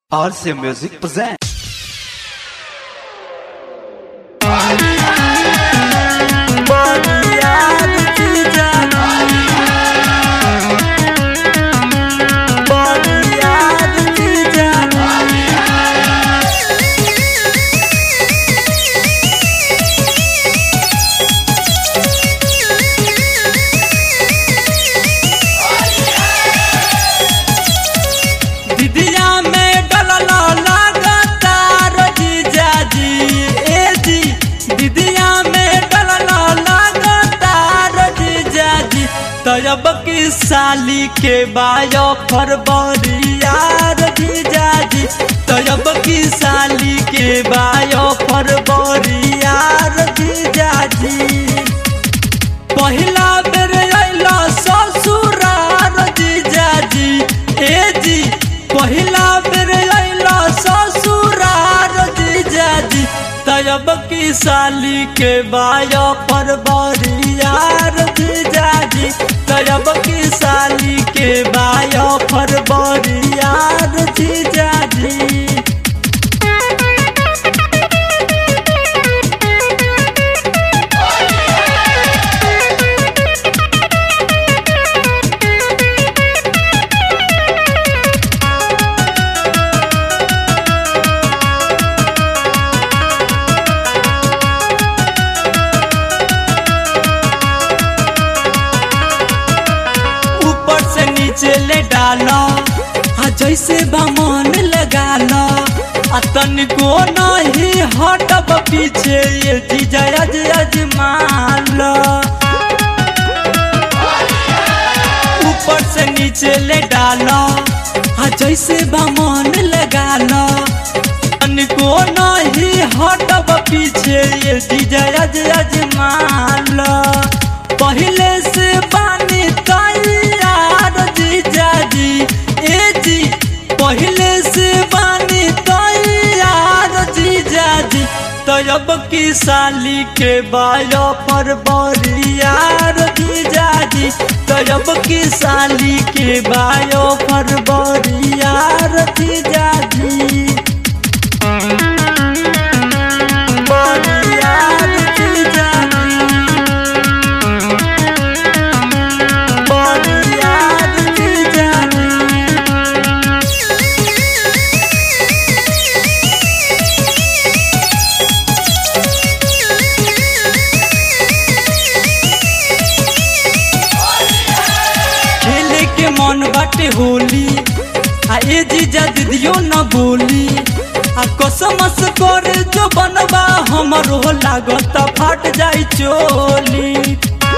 RC Music presents. दिदिया में डलला लागता रजीजा जी ए जी दिदिया में डलला लागता रजीजा जी तब की साली के बायो फरवरिया रजीजा जी तब की साली के बायो फरवरिया रजीजा जी पहिला बेर अइला ससुरार जीजाजी ए जी पहिला बेर अइला ससुरार जीजाजी तब की साली के बाया पर बरियार जीजाजी तब की साली के बाया पर बरियार जीजाजी ऊपर से नीचे ले डालो आ जैसे बामन लगा लो आ तनिको नहीं हटब पीछे ये जीजा अज अजमान लो ऊपर से नीचे ले डालो आ जैसे बामन लगा लो तनिको नहीं हटब पीछे ये जीजा अज अजमान लो पहले से पानी तैयार जीजा जी ए जी पहले से पानी तैयार जीजा जी तब की साली के बायो पर बरियार जीजा जी तब की साली के बायो पर बरियार जीजा जी बरियार जीजा जी बरियार जीजा जी खेले के मन बाटे होली आ ए जीजा दीदियो न बोली आ कसमस कर जो बनबा हमर हो लागत फाट जाई चोली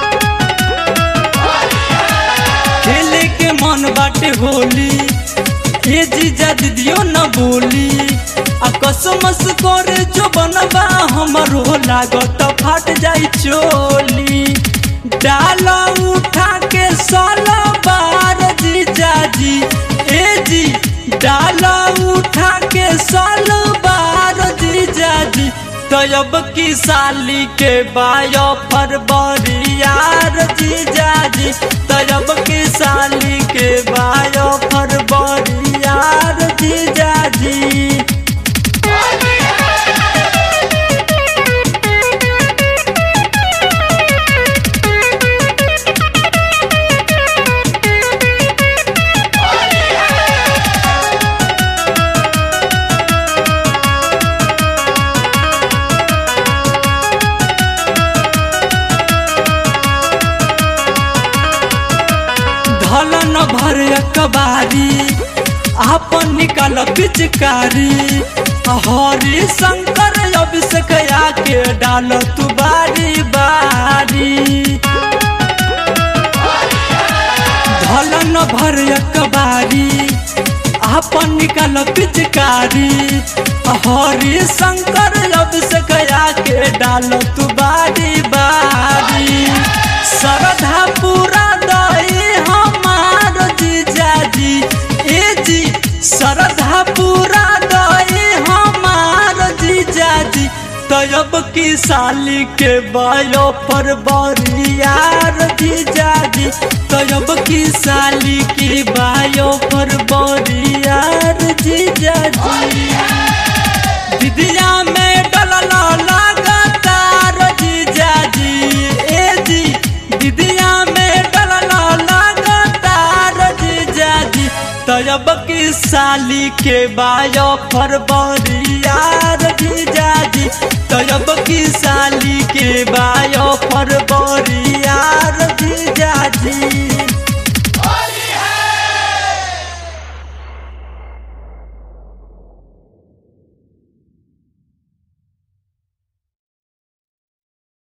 खेले के मन बाटे होली ए जीजा दीदियो न बोली आ कसमस कर जो बनबा हमर हो लागत फाट जाई चोली डाला उठा के साला बार जीजा जी ए जी डाला उठा के साला बार जीजा जी तब की साली के बायो फरवरियार जीजा जी तब की साली के बायो फरवरियार जीजा जी धलन भर कबारी आपन निकाल पिचकारी हरि शंकर अभिषेक आके डाल तू बारी बारी धलन भर कबारी आपन निकाल पिचकारी हरि शंकर अभिषेक आके डाल तू बारी बारी श्रद्धा पूरा दई हमार जीजा जी ए जी श्रद्धा पूरा दई हमार जीजा जी तब की साली के बायो पर बरियार जीजाजी तब की साली की बायो पर बरियार जीजाजी दिदिया में डलला लगातार जीजाजी ए जी दिदिया में डलला लगातार जीजाजी तब की साली के बायो पर बरियार जीजाजी तब की साली के बा